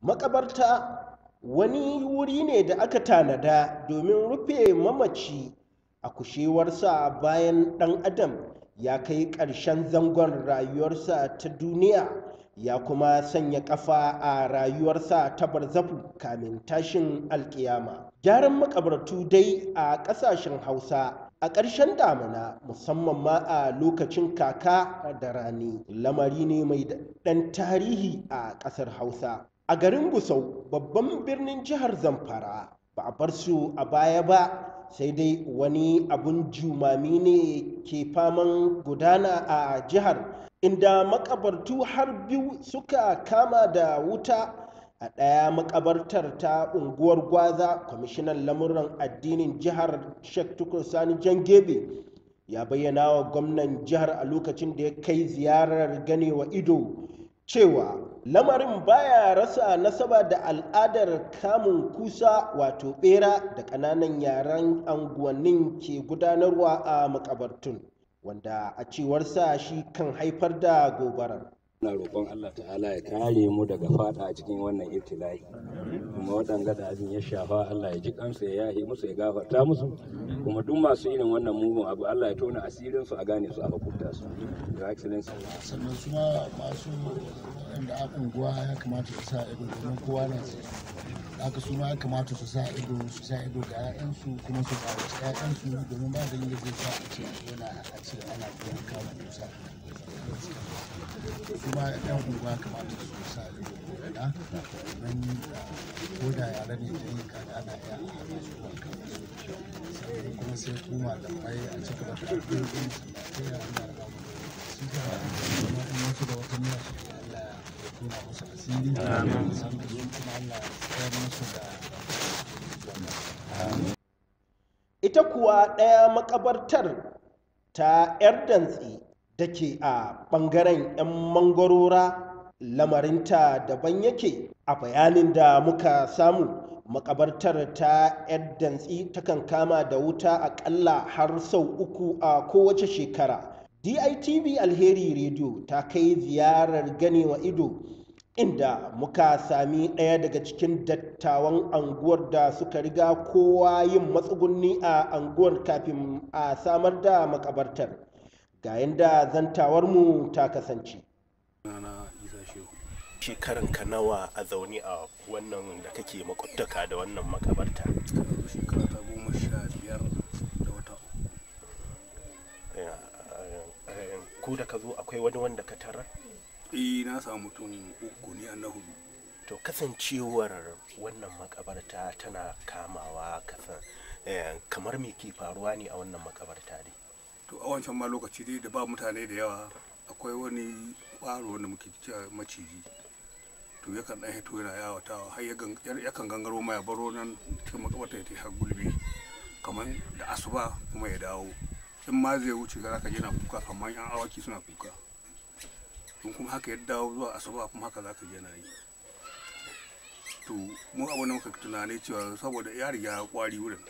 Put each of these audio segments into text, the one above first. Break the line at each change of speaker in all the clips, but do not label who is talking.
makabarta wani wuri ne da aka tanada domin rufe mamaci a kushewarsa bayan ɗan adam ya kai ƙarshen zangon rayuwarsa ta duniya ya kuma sanya ƙafa a rayuwarsa ta barzafu kamin tashin alkiyama gyaran makabartu dai a ƙasashen hausa a ƙarshen damina musamman ma a lokacin kaka da rani lamari ne mai ɗan tarihi a ƙasar hausa a garin gusau babban birnin jihar zamfara ba a bar su a baya ba sai dai wani abun jumami ne ke faman gudana a jihar inda makabartu har biyu suka kama da wuta a ɗaya makabartar ta unguwar gwaza kwamishinan lamuran addinin jihar sheikh tukur sani jangebe ya bayyana wa gwamnan jihar a lokacin da ya kai ziyarar ganewa ido cewa lamarin baya rasa nasaba da al'adar kamun kusa wato bera da ƙananan yaren anguwannin ke gudanarwa a makabartun wanda a cewarsa shi kan haifar da gobarar
na roƙon Allah ta'ala ya kare mu daga fada a cikin wannan ibtila'i kuma waɗanda da abin ya shafa Allah ya ji kansu ya yahe musu ya gafarta musu kuma duk masu irin wannan mugun abu Allah ya tona asirin su a gane su a hukunta su your excellency
sannan su ma masu wanda a unguwa ya kamata su sa ido domin kowa na haka su ma ya kamata su sa ido su sa ido ga 'ya'yansu kuma su tsawaci 'ya'yansu domin ba da yin da zai sa a ce yana a ce ana biyan kama kusa kuma yan unguwa kamata su sa ido na domin ko da yare ne da yi kaga ana iya hana su ba kama su sannan kuma sai kuma da mai a ci gaba da ɗin sai ya ana da su ga kuma in wasu da wata niyya su Allah ya tuna musu asiri sannan su kuma Allah ya tsayar musu da wannan
ita kuwa ɗaya makabartar ta 'yar dantse da ke a ɓangaren 'yan mangwarora lamarinta daban yake a bayanin da muka samu makabartar ta 'yar dantsi takan kama da wuta aƙalla har sau uku a kowace shekara ditv alheri radio ta kai ziyarar ganewa ido inda muka sami ɗaya daga cikin dattawan anguwar da suka riga kowa yin matsugunni a anguwar kafin a samar da makabartar ga yadda zantawarmu ta kasance shekaran ka nawa a zaune a wannan da kake makwabtaka da wannan makabarta
shekara ta goma sha biyar da wata
ko da ka zo akwai wani wanda ka tarar
eh na samu mutum uku ne na hudu
to kasancewar wannan makabarta tana kamawa kasan kamar me ke faruwa ne a wannan makabarta dai
to a wancan ma lokaci dai da ba mutane da yawa akwai wani ƙwaro wanda muke cewa maciji to yakan ɗan hito yana yawatawa har yakan gangaro ma ya baro nan cikin makabarta ya har gulbi kamar da asuba kuma ya dawo in ma zai wuce ga zaka na kuka kamar yan awaki suna kuka in kuma haka ya dawo zuwa asuba kuma haka zaka je na yi to mu abu da muka tunani cewa saboda ya riga ya kwari wurin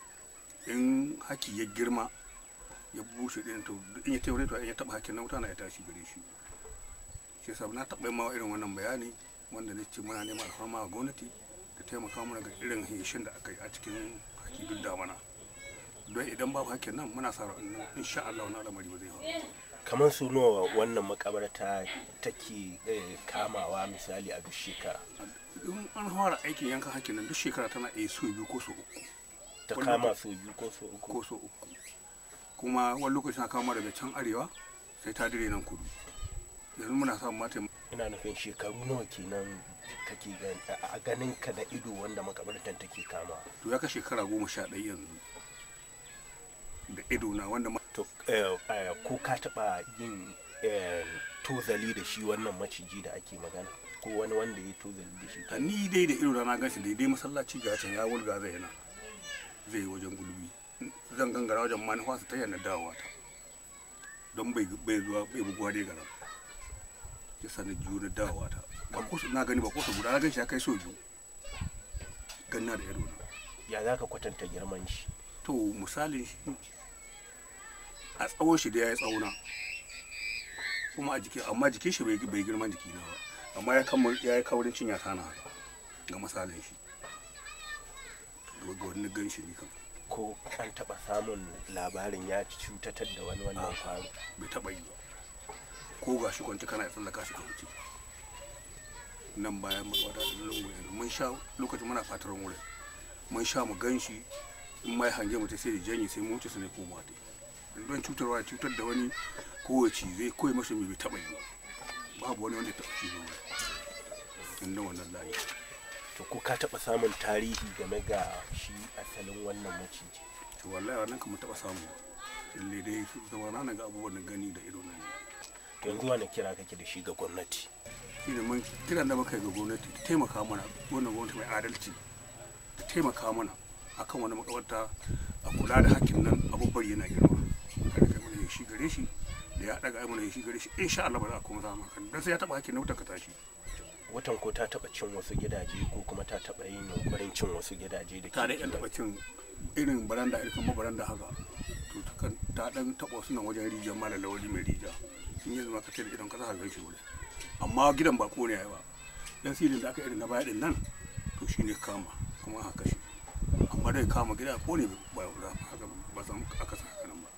in haki ya girma ya bushe din to in ya taure to in ya taba hakin na wuta na ya tashi gare shi shi yasa na taba ma irin wannan bayani wanda ne ce muna neman alfarma a gwamnati da taimaka mana ga irin hishin da aka yi a cikin haki duk da mana don idan babu hakin nan muna sa ran insha Allah wani al'amari ba zai faru
kamar su nawa wannan makabarta take kamawa misali a duk shekara
in an fara aikin yankan hakin nan duk shekara tana iya so biyu ko so uku
ta kama so biyu ko so uku
ko so uku kuma wani lokaci na kama daga can arewa sai ta dire nan kudu yanzu muna samun mata
ina nufin shekaru nawa kenan kake a ganin ka da ido wanda makabartan take kama
to ya ka shekara goma sha ɗaya yanzu da ido na wanda
to ko ka taɓa yin tozali da shi wannan maciji da ake magana ko wani wanda ya tozali da shi
ni dai da ido na gan shi daidai masallaci ga can ya wulga zai yana zai yi wajen gulbi zan gangara wajen manufa su ta yana dawowa ta don bai zuwa bai buguwa dai gara ya sani jiyo na dawowa ta ba ko na gani ba ko su guda na gan shi ya kai so biyu ganna da ido na
ya za ka kwatanta girman shi
to misalin shi a tsawon shi da ya yi tsauna kuma a jiki amma jikin shi bai girman jiki na ba amma ya yi kaurin cinya ta na ga misalin shi ga wani gan shi ni kam
ko an taɓa samun labarin ya cutatar da wani wannan kwaro
bai taɓa yi ba ko ga shi kwanci kana tsallaka shi ka wuce nan bayan matsawata da lungu yanzu mun sha lokacin muna fatar wurin mun sha mu gan shi in mai hange mu ta sai da janyi sai mu wuce su ne koma ta don cutarwa ya cutar da wani kowace zai koyi masa mai bai taɓa yi ba babu wani wanda ya taɓa cizo wurin inda wannan layi
to ko ka taɓa samun tarihi game ga shi asalin wannan maciji
to wallahi wannan kan mu taɓa samu ba lalle dai su zama na ga abubuwan da gani da ido nan
to yanzu wani kira kake da shi ga gwamnati
shi ne mun kiran da muka yi ga gwamnati ta taimaka mana wannan gwamnati mai adalci ta taimaka mana akan wani makabarta a kula da hakkin nan abubuwan yana girma kada kai mana shi gare shi da ya daga mana shi gare shi insha Allah ba za a koma zama kan dan sai ya taba hakkin na wutar ka tashi
watan ko ta taɓa cin wasu gidaje ko kuma ta taɓa yin yunkurin cin wasu gidaje da
ta dai yan taba cin irin baranda irin kuma baranda haka to ta kan ta dan taba wasu nan wajen rijiyar mala lawali mai rija in yanzu ma ka tare idan ka za ka gan shi wurin amma gidan ba kone yayi ba dan silin da aka irin na baya din nan to shine kama kuma aka kashe amma dai kama gida kone ba haka ba san aka sa haka nan ba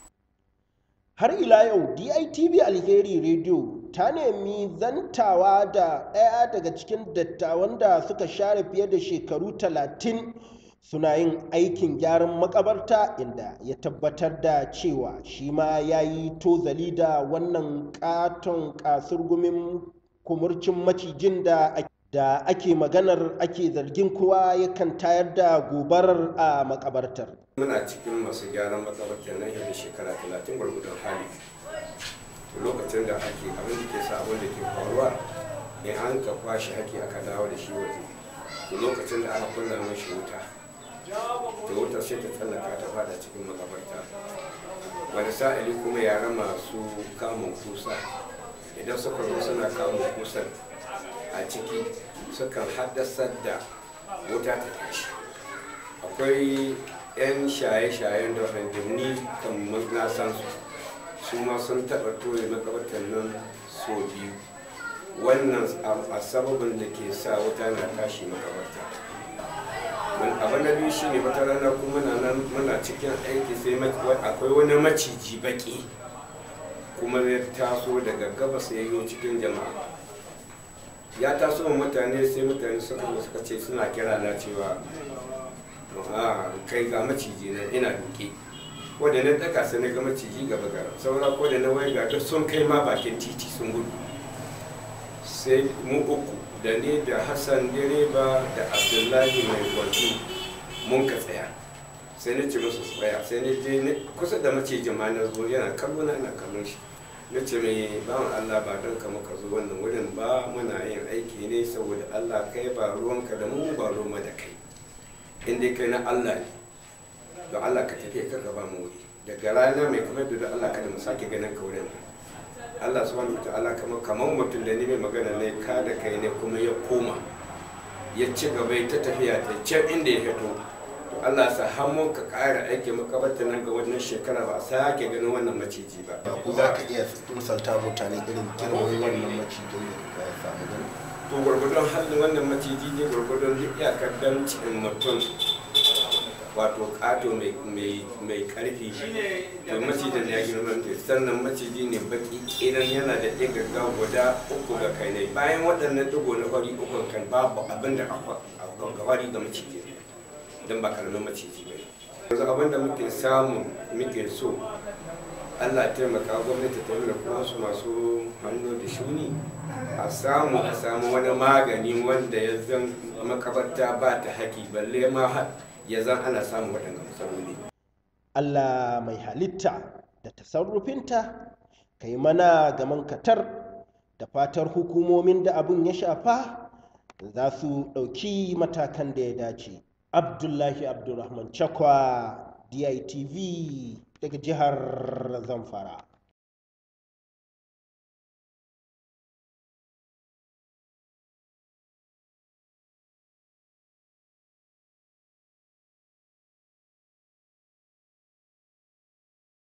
har ila yau ditv alheri radio ta nemi zantawa da ɗaya daga cikin dattawan da suka share fiye da shekaru talatin suna yin aikin gyaran makabarta inda ya tabbatar da cewa shi ma ya yi tozali da wannan katon kasurgumin kumurcin macijin da da ake maganar ake zargin kowa yakan tayar da gobarar a makabartar
muna cikin masu gyaran makabartar nan yau da shekara talatin gwargwadon hali lokacin da ake abin da ke sa abin da ke faruwa in an ka kwashe ake aka dawo da shi waje to lokacin da aka kunna mashi wuta to wutar sai ta tsallaka ta fada cikin makabarta wani sa'ili kuma yara masu kamun kusa idan suka zo suna kamun kusan a ciki sukan haddasar da wuta ta tashi akwai 'yan shaye-shayen da ni kan na san su su ma sun taɓa toye makabartar nan so biyu wannan a sababin da ke sa wuta na tashi makabarta abu na biyu shine wata rana kuma na nan muna cikin aiki sai akwai wani maciji baki kuma ya taso daga gabas ya yi cikin jama'a ya taso wa mutane sai mutane suka suka ce suna kira na cewa a kai ga maciji na ina duke ko da na daka sai na ga maciji gaba gara saura ko da na wai ga duk sun kai ma bakin titi sun gudu sai mu uku da ne da hassan direba da abdullahi mai gwaji mun ka tsaya sai na ce musu tsaya sai na je kusa da macijin ma na zo yana kallo na ina kallon shi na ce mai bawan Allah ba don ka muka zo wannan wurin ba muna yin aiki ne saboda Allah kai ba ruwanka da mu ba ruwan da kai in dai kai na Allah ne don Allah ka tafi ka gaba mu wuri daga rana mai kuma da Allah kada mu sake ganin ka wurin Allah subhanahu ta'ala kamar kamar mutum da ni mai magana ne ka da kai ne kuma ya koma ya ci gaba ta tafiya ta can inda ya fito to Allah sa hannun ka ƙara aiki makabarta nan ga wannan shekara ba a sake ganin wannan maciji ba
ku za ka iya misalta mutane irin girman wannan macijin da ya samu gani
to gwargwadon halin wannan maciji ne gwargwadon duk iyakar damcin mutum wato kato mai karfi to macijin ya girma ne sannan maciji ne baki idan yana da ɗigaga guda uku ga kai ne bayan waɗannan ɗigo na fari uku kan babu abin da aka fari ga maciji don ba karamin maciji ba yanzu abin da muke samu muke so allah taimaka gwamnati ta yi kuma su masu hannu da shuni a samu a samu wani magani wanda ya zan makabarta ba ta haƙi balle ma ya zan ana samun waɗannan matsaloli
Allah mai halitta da tasarrufinta ka yi mana gaman katar da fatar hukumomin da abin ya shafa za su ɗauki matakan da ya dace abdullahi abdulrahman chakwa ditv daga jihar zamfara